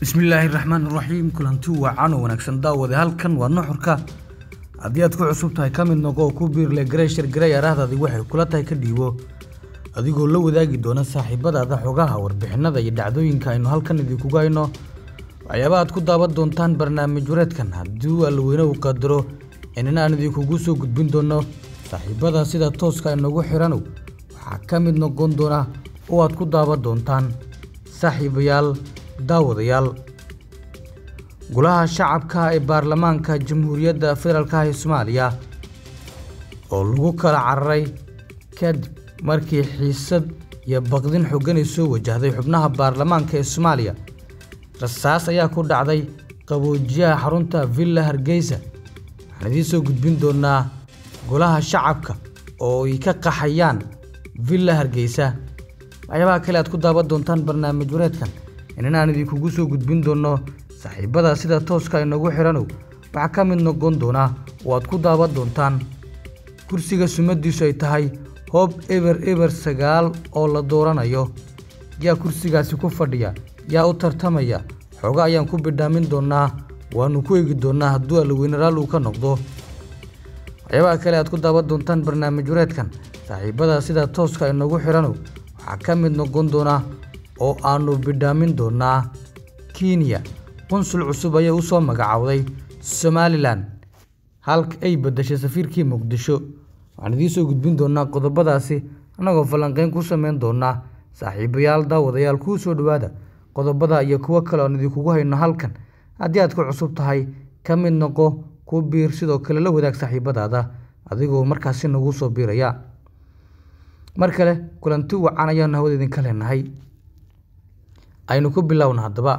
bismillaahi raxmaan raxiim kulanti wacan oo wanaagsan daawade halkan waa nuxurka haddii aad ku cusub tahay ka mid noqo oo ku biirle gareyshar garey araahdaadi waxay kula tahay ka dhiibo adigoo la wadaagi doona saaxiibadaada xogaha warbixinada iyo dhacdooyinka aynu halkan idinkugu hayno waxyaaba aad ku daawan doontaan barnaamij wareedkan haddii allaweyne uu qadaro inana aan idinkugu soo gudbin doono saaxiibada sida tooska inagu xiranow waxaa ka mid noqon doona oo aad ku daawan doontaan saaxiibayaal daawadayaal golaha shacabka ee baarlamaanka jamhuuriyadda federaalka ee soomaaliya oo lagu kala cararay kadib markii xiisad iyo baqdin xoogan ay soo wajahday xubnaha baarlamaanka ee soomaaliya rasaas ayaa ku dhacday qaboojiyaha xarunta villa hargeysa waxaan idiin soo gudbin doonaa golaha shacabka oo ay ka qaxayaan villa hargeysa waxyaabaha kale aad ku daawan doontaan barnaamij wareedkan inan aan idinkugu soo gudbin doonno saaxiibada sida tooska inagu xiranow waxaa ka mid noqon doonaa oo aad ku daawan doontaan kursiga sumadiisu ay tahay hoob eber eber sagaal oo la dooranayo yaa kursigaasi ku fadhiya yaa u tartamaya xooga ayaan ku bidhaamin doonaa waanu ku eegi doonaa hadduu allaweyne raal uu ka noqdo waxyaabaha kale aad ku daawan doontaan barnaamij wareedkan saaxiibada sida tooska inagu xiranow waxaa ka mid noqon doonaa oo aanu bidhaamin doonaa kenya qunsul cusub ayay u soo magacowday somalilan halka ay badashay safiirkii muqdisho waxaan idiin soo gudbin doonaa qodobadaasi annagoo falanqeyn ku sameyn doonaa saaxiibayaal daawadayaal kuu soo dhowaada qodobada iyo kuwo kale oon idinkugu hayno halkan haddii aad ku cusub tahay ka mid noqo ku biir sidoo kale la wadaag saaxiibadaada adigoo markaasi nagu soo biiraya mar kale kulanti wacan ayaanu hawada idinka leenahay aynu ku bilowna haddaba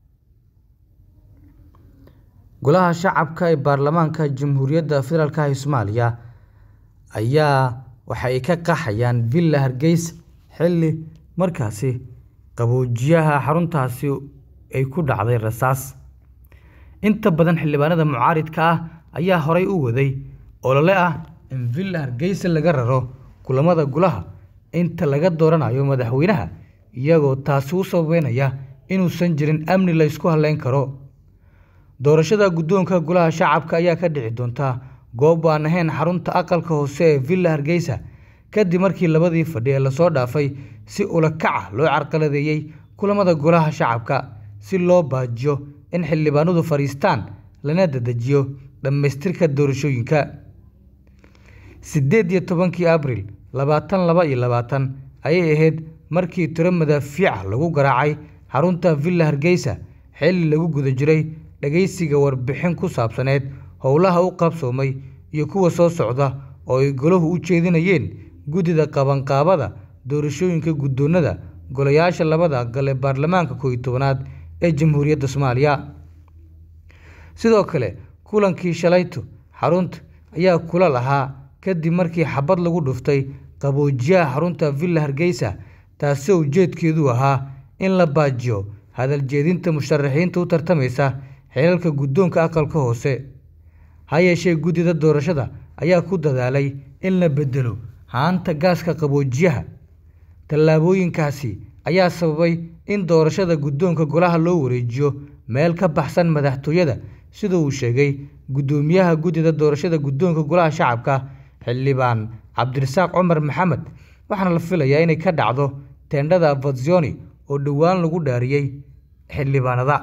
golaha shacabka ee baarlamaanka jamhuuriyadda federaalk ee soomaaliya ayaa waxa ay ka qaxayaan villa hargeysa xilli markaasi qaboojiyaha xaruntaasi ay ku dhacday rasaas inta badan xildhibaanada mucaaridka ah ayaa horay u waday olole ah in villa hargeysa laga raro kulamada golaha inta laga dooranayo madaxweynaha iyagoo taasi u sababeynaya inuusan jirin amni la ysku halleyn karo doorashada guddoonka golaha shacabka ayaa ka dhici doonta goob aan ahayn xarunta aqalka hoose ee villa hargeysa kadib markii labadii fadhi ee lasoo dhaafay si ulakaca loo carqaladeeyey kulamada golaha shacabka si loo baajiyo in xildhibaanadu fadhiistaan lana dadejiyo dhammaystirka doorashooyinka siddeed iyo tobankii abril labaatan laba iyo labaatan ayay ahayd markii tiro madaafiica lagu garaacay xarunta villa hargeysa xilli lagu guda jiray dhageysiga warbixin ku saabsaneed howlaha u qabsoomay iyo kuwa soo socda oo ay golahu u jeedinayeen guddida qabanqaabada doorashooyinka guddoonada golayaasha labada aqal ee baarlamaanka kooiyo tobanaad ee jamhuuriyadda soomaaliya sidoo kale kulankii shalayto xarunta ayaa kula lahaa kadib markii xabad lagu dhuftay qaboojiyaha xarunta villa hargeysa taasoo ujeedkeedu ahaa in la baajiyo hadal jeedinta musharaxiinta u tartamaysa xeelalka guddoonka aqalka hoose ha yeeshee guddida doorashada ayaa ku dadaalay in la bedelo haanta gaaska qaboojiyaha tallaabooyinkaasi ayaa sababay in doorashada guddoonka golaha loo wareejiyo meel ka baxsan madaxtooyada sida uu sheegay guddoomiyaha guddida doorashada guddoonka golaha shacabka xildhibaan cabdirasaaq cumar maxamed waxaana la filayaa inay ka dhacdo teendhada avazioni oo dhowaan lagu dhaariyey xildhibaanada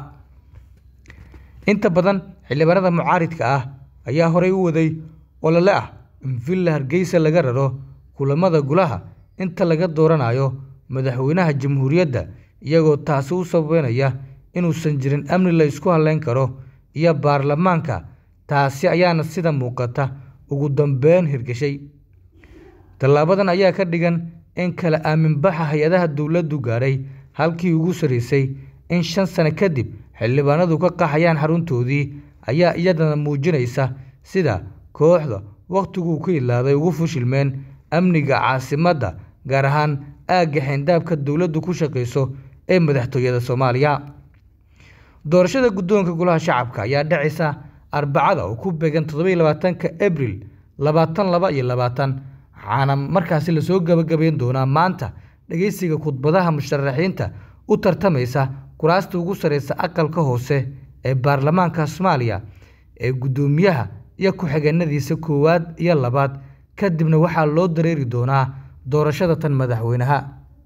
inta badan xildhibaanada mucaaridka ah ayaa horey u waday olole ah in villa hargeysa laga raro kulamada golaha inta laga dooranayo madaxweynaha jamhuuriyadda iyagoo taasi u sababeynaya inuusan jirin amni la ysku halleyn karo iyo baarlamaanka taasi ayaana sida muuqata ugu dambeyn hirgashay tallaabadan ayaa ka dhigan in kala aaminbaxa hay-adaha dowladdu gaadhay halkii ugu sarreysay in shan sano kadib xildhibaanadu ka qaxayaan xaruntoodii ayaa iyadana muujinaysa sida kooxda wakhtiguu ka ilaaday ugu fushilmeen amniga caasimadda gaar ahaan aagga xeyndaabka dowladdu ku shaqayso ee madaxtooyada soomaaliya doorashada guddoonka golaha shacabka ayaa dhacaysa arbacada oo ku beegan toddoba iyo labaatanka abril labaatan laba iyo labaatan waxaana markaasi lasoo gabagabeyn doonaa maanta dhegeysiga khudbadaha musharaxiinta u tartamaysa kuraasta ugu sarreysa aqalka hoose ee baarlamaanka soomaaliya ee guddoomiyaha iyo ku-xigeenadiisa koowaad iyo labaad kadibna waxaa loo dareeri doonaa doorashada tan madaxweynaha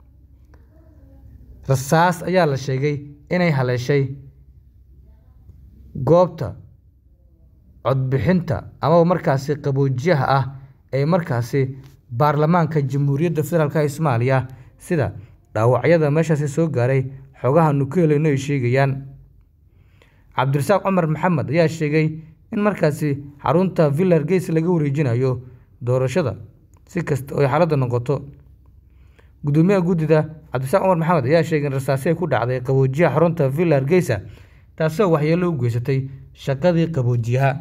rasaas ayaa la sheegay inay haleeshay goobta codbixinta amaba markaasi qaboojiyaha ah ee markaasi baarlamaanka jamhuuriyadda federaalk ee soomaaliya sida dhaawacyada meeshaasi soo gaaray xogaha nukeeleyno ay sheegayaan cabdirasaaq cumar maxamed ayaa sheegay in markaasi xarunta villa hargeysa laga wareejinayo doorashada si kasta oo ay xaaladda noqoto guddoomiyaha guddida cabdirasaaq cumar maxamed ayaa sheegay in rasaasi ay ku dhacday qaboojiyaha xarunta villa hargeysa taasoo waxyeelo u geysatay shaqadii qaboojiyaha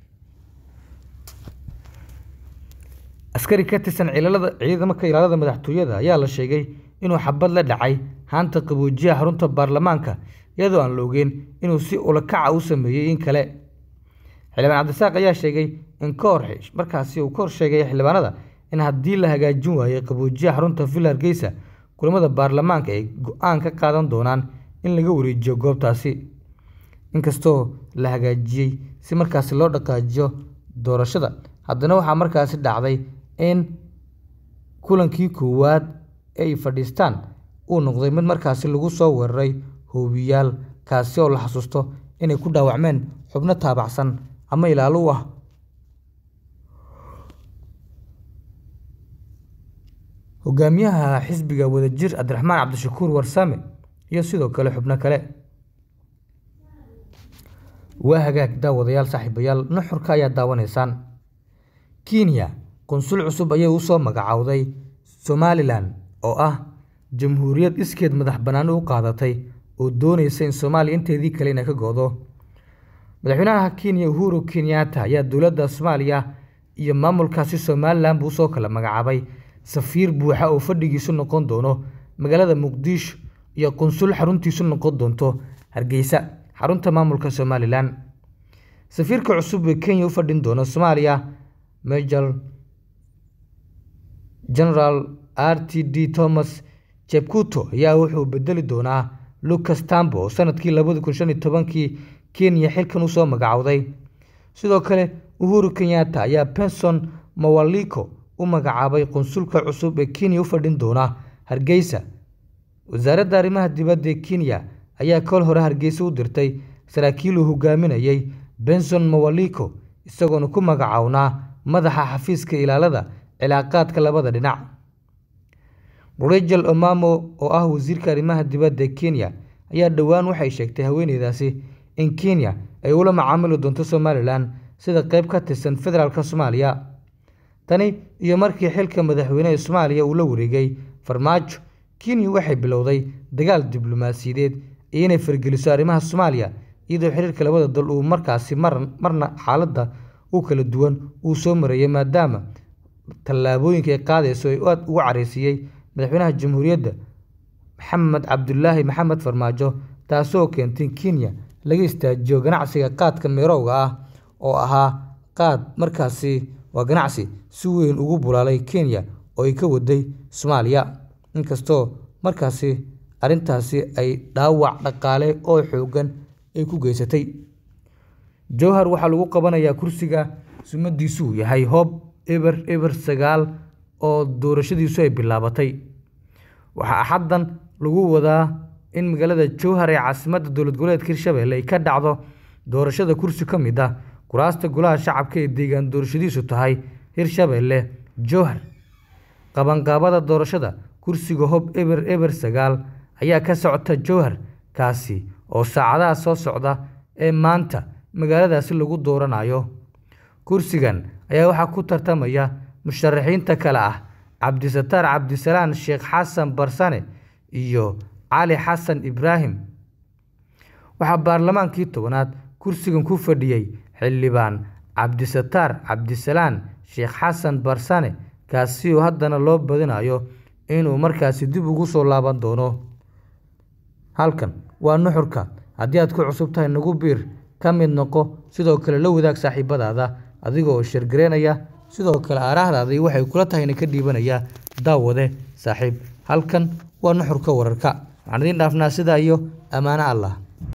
askari ka tirsan ciidalada ciidamaka ilaalada madaxtooyada ayaa la sheegay inuu xabad la dhacay haanta qaboojiyaha xarunta baarlamaanka iyadoo aan la ogeyn inuu si ulakaca u sameeyey in kale xildhibaan cabdisaaq ayaa sheegay in ka hor markaasi uu ka hor sheegay xildhibaanada in haddii la hagaajin waayey qaboojiyaha xarunta villa hargeysa kulamada baarlamaanka ay go-aan ka qaadan doonaan in laga wareejiyo goobtaasi inkastoo la hagaajiyey si markaasi loo dhaqaajiyo doorashada haddana waxaa markaasi dhacday in kulankii koowaad ay fadhiistaan uu noqday mid markaasi lagu soo weeraray hoobiyaal kaasi oo la xasuusto inay ku dhaawacmeen xubno taabacsan ama ilaalo u ah hogaamiyaha xisbiga wadajir cabdiraxmaan cabdishakuur warsame iyo sidoo kale xubno kale waa hagaag daawadayaal saaxiibayaal nuxurka ayaa daawanaysaan kenya qunsul cusub ayay usoo magacowday somalilan oo ah jamhuuriyad iskeed madax banaani u qaadatay oo dooneysa in soomaaliya inteedii kale inay ka go-do madaxweynaha kenya uhuru kenyatta ayaa dowladda soomaaliya iyo maamulkaasi somalilan buu usoo kala magacaabay safiir buuxa oo fadhigiisu noqon doono magaalada muqdisho iyo qunsul xaruntiisu noqon doonto hargeysa xarunta maamulka somalilan safiirka cusub ee kenya u fadhin doona soomaaliya major general r t d thomas jebkuto ayaa wuxuu bedeli doonaa lucas tambo oo sanadkii labadi kun shan iyo tobankii kenya xilkan usoo magacowday sidoo kale uhuru kenyatta ayaa benson mawaliko u magacaabay qunsulka cusub ee kenya u fadhin doona hargeysa wasaaradda arrimaha dibadda ee kenya ayaa kol hore hargeysa u dirtay saraakiil uu hogaaminayay benson mawaliko isagoona ku magacownaa madaxa xafiiska ilaalada cilaaqaadka labada dhinac rachel omamo oo ah wasiirka arrimaha dibadda ee kenya ayaa dhowaan waxay sheegtay haweeneydaasi in kenya ay ula macaamili doonto somalilan sida qeyb ka tirsan federaalk soomaaliya tani iyo markii xilka madaxweyneha soomaaliya uu la wareegay farmaajo kenya waxay bilowday dagaal diblomaasiyadeed iyo inay fargeliso arrimaha soomaaliya iyadoo xiriirka labada dal uu markaasi marna xaaladda u kala duwan uu soo marayay maadaama tallaabooyinka ay qaadayso ay aad ugu careysiiyey madaxweynaha jamhuuriyadda maxamed cabdulaahi maxamed farmaajo taasoo keentay in kenya laga istaajiyo ganacsiga qaadka meerowga ah oo ahaa qaad markaasi waa ganacsi si weyn ugu bulaalay kenya oo ay ka waday soomaaliya inkastoo markaasi arrintaasi ay dhaawac dhaqaale oo xoogan ay ku geysatay jowhar waxaa lagu qabanayaa kursiga sumadiisu uu yahay hoob eber eber sagaal oo doorashadiisu ay bilaabatay waxaa axaddan lagu wadaa in magaalada jowhar ee caasimadda dowlad goboleedka hirshabelle ay ka dhacdo doorashada kursi ka mid ah kuraasta golaha shacabka ee deegaan doorashadiisu tahay hirshabelle jowhar qabanqaabada doorashada kursiga hob eber eber sagaal ayaa ka socota jowhar kaasi oo saacadaha soo socda ee maanta magaaladaasi lagu dooranayo kursigan ayaa waxaa ku tartamaya musharaxiinta kale ah cabdisataar cabdisalaan sheekh xasan barsane iyo cali xasan ibraahim waxaa baarlamaankii tobanaad kursigan ku fadhiyey xildhibaan cabdisataar cabdisalaan sheekh xasan barsane kaasi oo haddana loo badinayo inuu markaasi dib ugu soo laaban doono halkan waa nuxurka haddii aad ku cusub tahay nagu biir ka mid noqo sidoo kale la wadaag saaxiibadaada adiga oo sheergareynaya sidoo kale aaraahdaadii waxay kula tahayna ka dhiibanaya daawade saaxiib halkan waa nuxurka wararka waxaan idiin dhaafnaa sidaa iyo ammaano allah